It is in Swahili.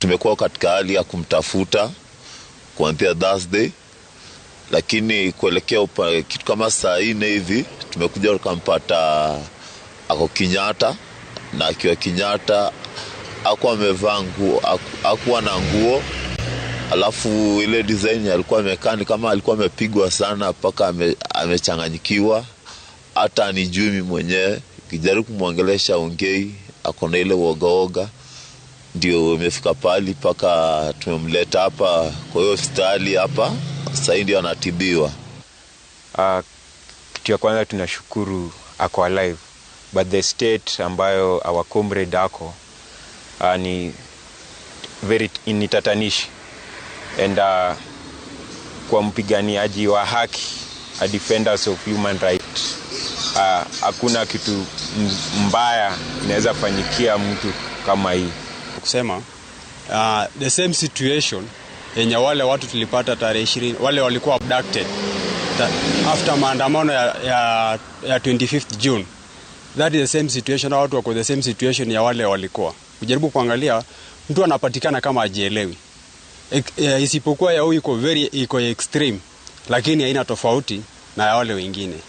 tumekuwa katika hali ya kumtafuta kuanzia Thursday, lakini kuelekea upa, kitu kama saa nne hivi tumekuja tukampata ako Kenyatta, na akiwa Kenyatta akuwa amevaa nguo, akuwa na nguo alafu ile design alikuwa amekaa ni kama alikuwa amepigwa sana mpaka ame, amechanganyikiwa. Hata anijui mimi mwenyewe, kijaribu kumwongelesha ongei, ako na ile uogaoga. Ndio imefika pali mpaka tumemleta hapa kwa hiyo hospitali hapa, sahii ndio anatibiwa. Uh, kitu ya kwanza tunashukuru ako alive but the state ambayo our comrade ako uh, ni very initatanishi and uh, kwa mpiganiaji wa haki a defenders of human rights hakuna uh, kitu mbaya inaweza fanyikia mtu kama hii kusema uh, the same situation yenye wale watu tulipata tarehe ishirini wale walikuwa abducted after maandamano ya, ya, ya 25th June that is the same situation watu wako the same situation ya wale walikuwa kujaribu kuangalia mtu anapatikana kama ajielewi e, isipokuwa ya huyu iko very iko extreme lakini haina tofauti na ya wale wengine